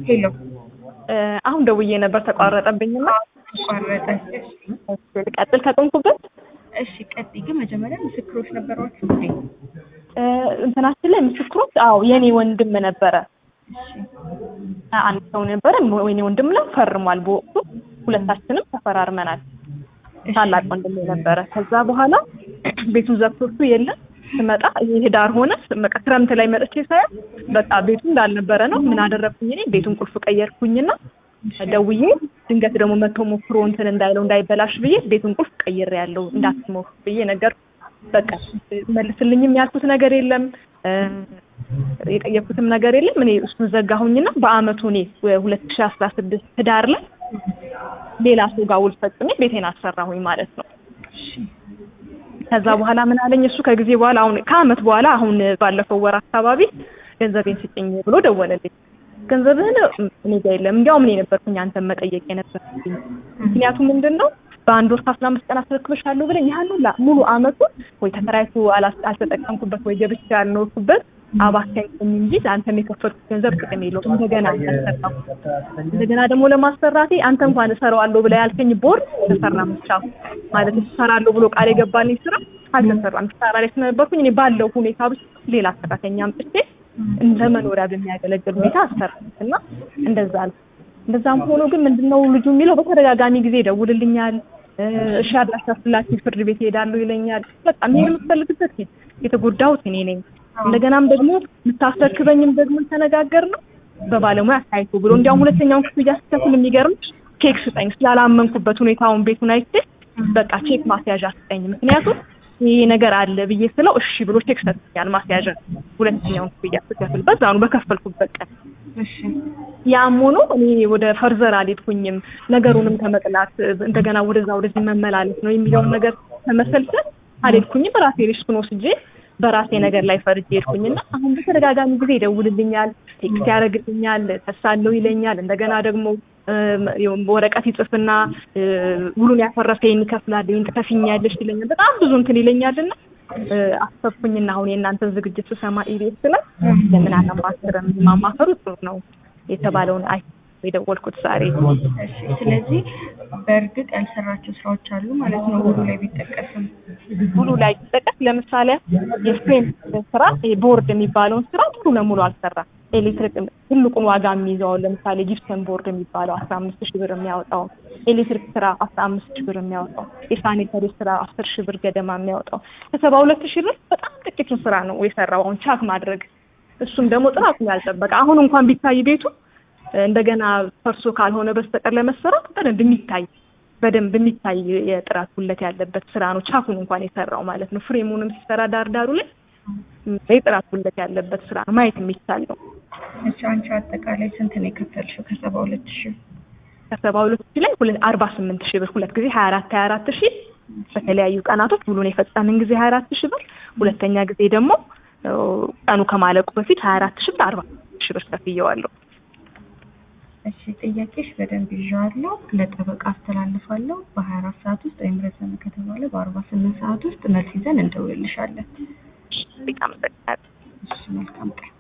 ሄሎ አሁን ደውዬ ነበር ተቋረጠብኝና ተቋረጠ። ልቀጥል ከቆምኩበት እሺ ቀጥይ። ግን መጀመሪያ ምስክሮች ነበሯችሁ እንዴ? እንትናችን ላይ ምስክሮች አዎ የኔ ወንድም ነበረ አንድ ሰው ነበረ ወይኔ ወንድም ነው ፈርሟል በወቅቱ ሁለታችንም ተፈራርመናል ታላቅ ወንድም ነበረ ከዛ በኋላ ቤቱን ዘግቶቱ የለም ስመጣ ይሄ ዳር ሆነ በቃ ክረምት ላይ መጥቼ ሳያ በቃ ቤቱ እንዳልነበረ ነው ምን አደረግኩኝ እኔ ቤቱን ቁልፍ ቀየርኩኝና ደውዬ ድንገት ደግሞ መጥቶ ሞክሮ እንትን እንዳይለው እንዳይበላሽ ብዬ ቤቱን ቁልፍ ቀይሬ ያለው እንዳትሞክር ብዬ ነገር በቃ መልስልኝም ያልኩት ነገር የለም የጠየኩትም ነገር የለም እኔ እሱን ዘጋሁኝና በአመቱ እኔ ሁለት ሺ አስራ ስድስት ህዳር ላይ ሌላ ሰው ጋር ውል ፈጽሜ ቤቴን አሰራሁኝ ማለት ነው ከዛ በኋላ ምን አለኝ እሱ ከጊዜ በኋላ አሁን ከአመት በኋላ አሁን ባለፈው ወር አካባቢ ገንዘቤን ስጭኝ ብሎ ደወለልኝ ገንዘብህን እኔ ጋር የለም እንዲያውም እኔ ነበርኩኝ አንተን መጠየቅ የነበርኩኝ ምክንያቱም ምንድን ነው በአንድ ወር ከአስራ አምስት ቀን አስረክብሻለሁ ብለኝ ያህል ሁላ ሙሉ አመቱን ወይ ተከራይቶ አልተጠቀምኩበት ወይ ገብቼ ያልኖርኩበት አባካኝ እንጂ አንተም የከፈልኩት ገንዘብ ጥቅም የለውም። እንደገና አልሰራም። እንደገና ደግሞ ለማሰራቴ አንተ እንኳን እሰራዋለሁ ብላ ያልከኝ ቦርድ ተሰራ ብቻ ማለት እሰራለሁ ብሎ ቃል የገባልኝ ስራ አልተሰራም። ስራ ላይ ስለነበርኩኝ እኔ ባለው ሁኔታ ብቻ ሌላ ሰራተኛ አምጥቼ እንደ መኖሪያ በሚያገለግል ሁኔታ አሰራሁት እና እንደዛ ነው። እንደዛም ሆኖ ግን ምንድነው ልጁ የሚለው በተደጋጋሚ ጊዜ ይደውልልኛል። እሺ አድራሻ ስላችሁ ፍርድ ቤት እሄዳለሁ ይለኛል። በቃ መሄድ የምትፈልግበት ሂድ፣ የተጎዳሁት እኔ ነኝ። እንደገናም ደግሞ የምታስረክበኝም ደግሞ ተነጋገር ነው በባለሙያ አሳይቶ ብሎ እንዲያውም ሁለተኛውን ክፍያ ስከፍል የሚገርም ቼክ ስጠኝ ስላላመንኩበት ሁኔታውን ቤቱን አይቼ በቃ ቼክ ማስያዣ ስጠኝ ምክንያቱም ይሄ ነገር አለ ብዬ ስለው እሺ ብሎ ቼክ ሰጥኛል ማስያዣ ሁለተኛውን ክፍያ ስከፍል በዛኑ በከፈልኩበት ቀን ያም ሆኖ እኔ ወደ ፈርዘር አልሄድኩኝም ነገሩንም ከመቅላት እንደገና ወደዛ ወደዚህ መመላለስ ነው የሚለውን ነገር ከመሰልሰል አልሄድኩኝም በራሴ ሪስኩን ወስጄ በራሴ ነገር ላይ ፈርጄ ሄድኩኝና አሁን በተደጋጋሚ ጊዜ ይደውልልኛል፣ ቴክስት ያደርግልኛል፣ ተሳለው ይለኛል። እንደገና ደግሞ ወረቀት ይጽፍና ውሉን ያፈረሰ ይከፍላል፣ ይሄን ትከፍኛለሽ ይለኛል። በጣም ብዙ እንትን ይለኛልና አሰብኩኝና አሁን የእናንተን ዝግጅት ስሰማ ኢቢኤስ ላይ ለምን አላማክርም? ማማከሩ ጥሩ ነው የተባለውን አይ የደወልኩት ዛሬ። ስለዚህ በእርግጥ ያልሰራቸው ስራዎች አሉ ማለት ነው ውሉ ላይ ቢጠቀስም ሙሉ ላይ ቢጠቀስ ለምሳሌ የፍሬም ስራ ቦርድ የሚባለውን ስራ ሙሉ ለሙሉ አልሰራም። ኤሌክትሪክ ትልቁን ዋጋ የሚይዘው ለምሳሌ ጂፕሰን ቦርድ የሚባለው አስራ አምስት ሺህ ብር የሚያወጣው ኤሌክትሪክ ስራ አስራ አምስት ሺህ ብር የሚያወጣው የሳኒተሪ ስራ አስር ሺህ ብር ገደማ የሚያወጣው ከሰባ ሁለት ሺህ ብር በጣም ጥቂቱን ስራ ነው የሰራው አሁን ቻክ ማድረግ እሱም ደግሞ ጥራቱን ያልጠበቀ አሁን እንኳን ቢታይ ቤቱ እንደገና ፈርሶ ካልሆነ በስተቀር ለመሰራት በደንብ የሚታይ በደንብ የሚታይ የጥራት ጉለት ያለበት ስራ ነው። ቻኩን እንኳን የሰራው ማለት ነው። ፍሬሙንም ሲሰራ ዳርዳሩ ላይ የጥራት ጉለት ያለበት ስራ ነው። ማየት የሚቻል ነው። እሺ አንቺ አጠቃላይ ስንት ነው የከፈልሽው? ከሰባ ሁለት ሺህ ከሰባ ሁለት ሺህ ላይ ሁለት አርባ ስምንት ሺህ ብር ሁለት ጊዜ ሀያ አራት ሀያ አራት ሺህ በተለያዩ ቀናቶች ሙሉን የፈጸምን ጊዜ ሀያ አራት ሺህ ብር ሁለተኛ ጊዜ ደግሞ ቀኑ ከማለቁ በፊት ሀያ አራት ሺህ ብር አርባ ሺህ ብር ከፍየዋለሁ። እሺ ጥያቄሽ በደንብ ይዤዋለሁ። ለጠበቃ አስተላልፋለሁ። በሀያ አራት ሰዓት ውስጥ ወይም ረዘመ ከተባለ በአርባ ስምንት ሰዓት ውስጥ መልስ ይዘን እንደውልልሻለን። በጣም እሺ መልካም ቀን።